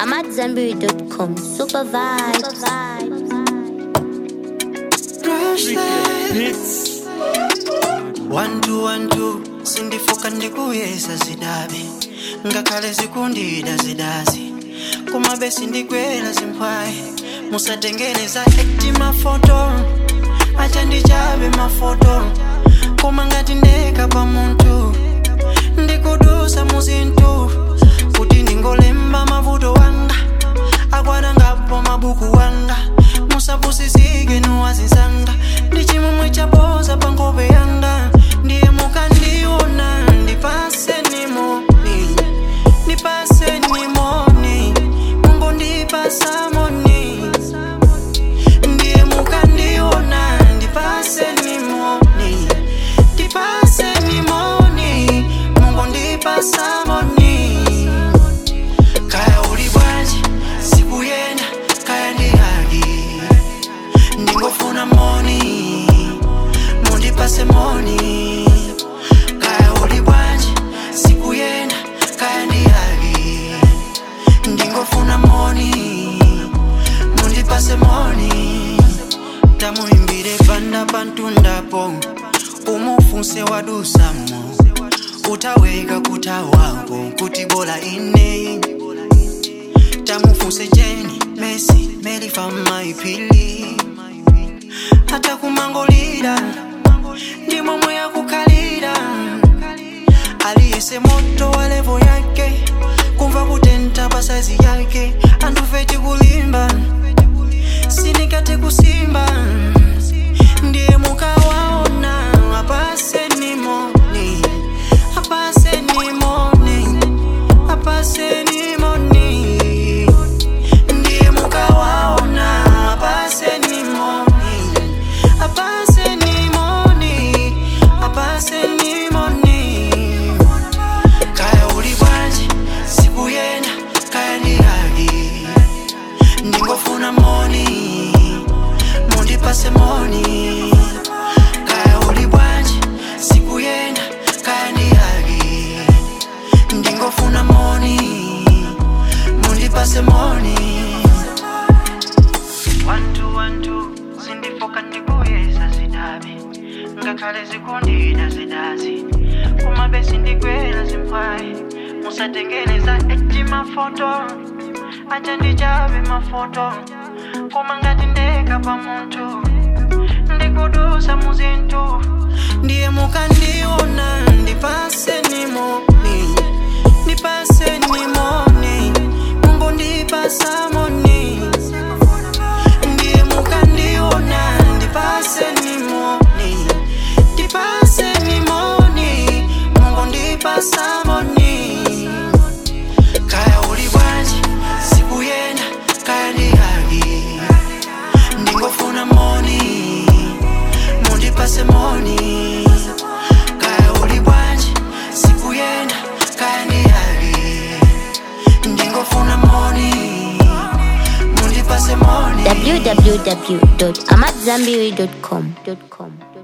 I'm at Zenberry.com. Super vibes. One two one two sindifuka ndikuyesa zidabi ngakhale zikundida zidazi kumabe sindikwela zimpwayi musatengeleza eti mafoto acha ndichabe mafoto koma ngati ndeka pa munthu ndikudusa muzinthu kuti ndingolemba mavuto wanga akwana ngapo mabuku wanga musapusisike nuwazinsanga ndi chimwemwe chapoza pa nkhope yanga ndiye mukandiona ndipase nimoni ndipase nimoni mungu ndipasa moni ndiye mukandiona ndipase nimoni ndipase nimoni mungu ndipasa moni kaya uli bwanji sikuyenda kaya ndi haki ndingofuna moni mundipase moni kaya uli bwanji sikuyenda kaya ndi haki ndingofuna moni mundipase moni tamuimbire panda pantundapo umufunse wadusamo utaweka kutawako kuti bola ine tamufunse jeni mesi melifa maipili hata kumangolira ndi momwe yakukhalira aliyese moto wa levo yake kumva kutenta pa saizi yake andufeti kulimba sinikate kusimba ndiye mukawaona apase nimoni apase nimoni apase nimoni ndiye mukawaona apase nimoni apase nimoni apase nimoni kaya uli bwanji sikuyenda kaya ndi haki ndingofuna moni mundipase moni kaya uli bwanji sikuyenda kaya ndi haki ndingofuna moni mundipase moni wantu wantu zindifoka ndikuyesa zidabi ngakhale zikundida zidazi kumabe sindikwela zimpwayi musatengeleza eti mafoto acha ndichabe mafoto koma ngati ndeka pa munthu ndikudusa muzinthu ndiye mukandiona ndipase nimoni ndipase nimoni mungu ndipasa moni ndiye mukandiona ndipase nimoni ndipase nimoni mungu ndipasa moni kaya uli bwanji sikuyenda kaya ndi haki ndingofuna moni mundipase moni kaya uli bwanji sikuyenda kaya ndi haki ndingofuna moni mundipase moni www.amatzambiri.com.